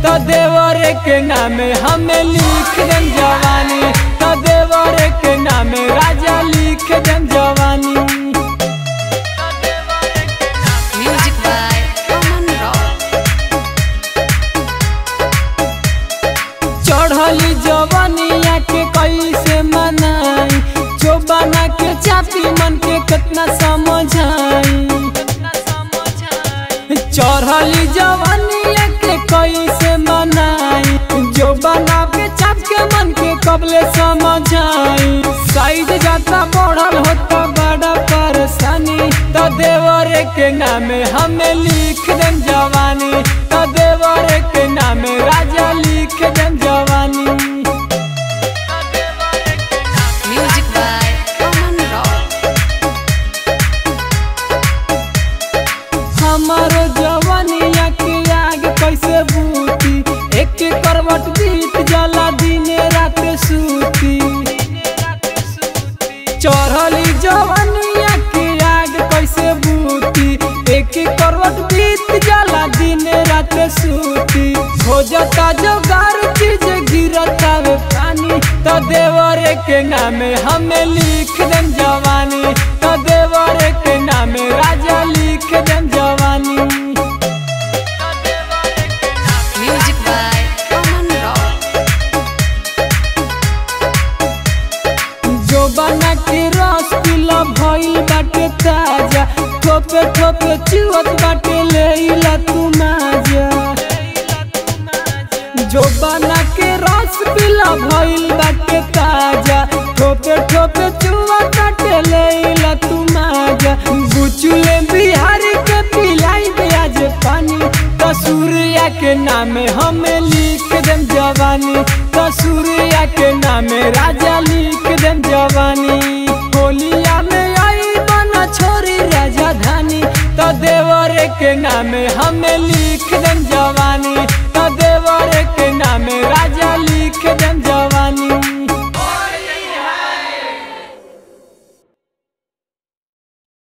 तो देवर के नामे हमें लिख देम जवानी तो देवर के नामे राजा लिख देम जवानी Music by Aman Rock. चढ़ली जवानिया के कैसे मनाई जो बना के चापी मन के कितना समझाई चढ़ली जवानिया के कैसे मनाई जो बना के चाप के मन के कबले समझाई साइड जाता बढ़ल होता बड़ा परेशानी तो देवर के नामे हमें लिख देम जवानी तो देवर के नामे राजा लिख देम जवानी Music by Aman Rock. हमारो जवानिया के आग कैसे बूती एक करवट बीत जाला दिने रात सूती चढ़ली जवानिया के आग कैसे बूती एक करवट बीत जाला दिने रात सूती हो जाता जोगार चीज गिरता वे पानी तो देवर के नामे हमें लिख देम जवानी तो देवर के नामे राजा लिख देम जवानी Music by Aman Rock. जो बना के रस पिला भइल बाटे ताजा ठोपे ठोपे चिवत बाटे लेला तू माजा जो बना के रस पिला भइल बाटे ताजा ठोपे ठोपे चिवत बाटे लेला तू माजा बुचुले बिहारी के पिलाई ब्याज पानी कसूरिया के नामे हमें लिख देम जवानी कसूरिया के नामे राजा लिख देम जवानी होलिया में आई बना छोरी राजधानी तो देवर के नामे हमें लिख देम जवानी